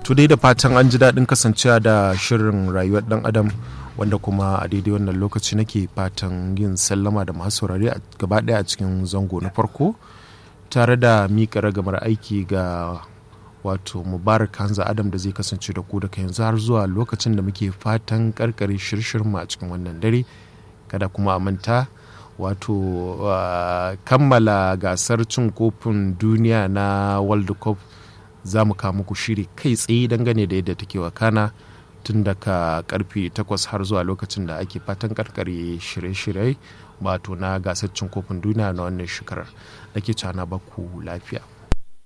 to dai da fatan an ji daɗin kasancewa da shirin rayuwar ɗan adam wanda kuma a daidai wannan lokaci nake fatan yin sallama da masu saurare gaba ɗaya a cikin zango na farko tare da miƙa ragamar aiki ga wato mubarak hanza adam da zai kasance da ku daga yanzu har zuwa lokacin da muke fatan karkare shirshirin a cikin wannan dare kada kuma a manta wato uh, kammala gasar cin kofin duniya na world cup za mu kawo muku shiri kai tsaye dangane da yadda take wakana tun daga karfe 8 har zuwa lokacin da ake fatan karkare shirye-shirye wato na gasar cin kofin duniya na wannan shekarar da ke cana baku lafiya